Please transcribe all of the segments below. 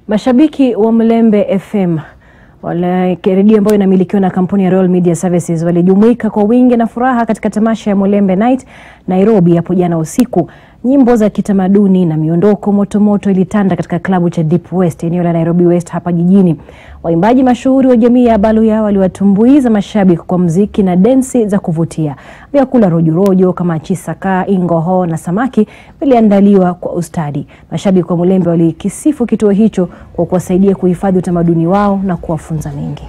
Mashabiki wa Mlembe FM wale redio ambayo inamilikiwa na kampuni ya Royal Media Services walijumuika kwa wingi na furaha katika tamasha ya Mlembe Night Nairobi hapo jana usiku. Nyimbo za kitamaduni na miondoko motomoto ilitanda katika klabu cha Deep West eneo la Nairobi West hapa jijini. Waimbaji mashuhuri wa jamii ya Baluya waliwatumbuiza mashabiki kwa mziki na densi za kuvutia. Vyakula rojorojo kama chisaka, ingoho na samaki viliandaliwa kwa ustadi. Mashabiki wa Mlembe walikisifu kituo hicho kwa kuwasaidia kuhifadhi utamaduni wao na kuwafunza mengi.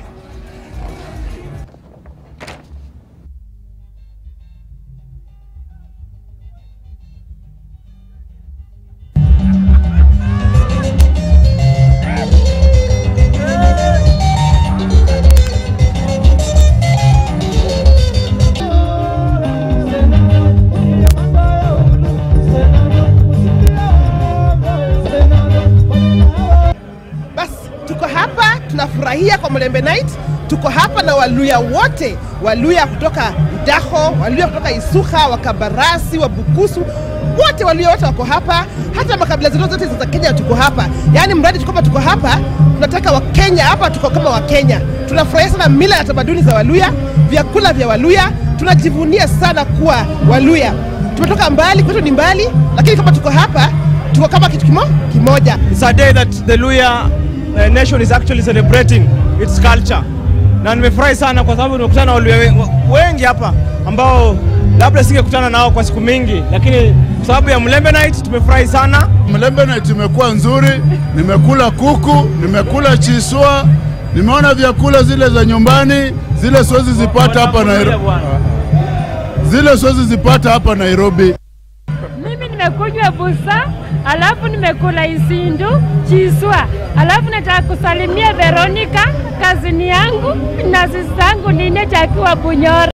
Basi tuko hapa tunafurahia kwa Mlembe Night. Tuko hapa na Waluya wote, Waluya kutoka Ndaho, Waluya kutoka Isuka, Wakabarasi, Wabukusu, wote Waluya wote wako hapa, hata makabila zote zote za Kenya tuko hapa. Yaani mradi tuko hapa, tuko hapa, tunataka Wakenya hapa, tuko kama Wakenya. Tunafurahia sana mila na tamaduni za Waluya, vyakula vya Waluya, tunajivunia sana kuwa Waluya. Tumetoka mbali, kwetu ni mbali, lakini kama tuko hapa, tuko kama kitu kimo, kimoja. It's a day that the Luya uh, nation is actually celebrating its culture. Na nimefurahi sana kwa sababu nimekutana na Waluya we- wengi hapa ambao labda singekutana nao kwa siku mingi, lakini kwa sababu ya Mlembe Night tumefurahi sana. Mlembe Night imekuwa nzuri, nimekula kuku, nimekula chiswa, nimeona vyakula zile za nyumbani, zile siwezi zipata hapa Nairobi, zile siwezi zipata hapa Nairobi. Mimi nimekunywa busa, alafu nimekula isindu chiswa, alafu nataka kusalimia Veronica kazini yangu na sisi zangu nine chakiwa Bunyoro.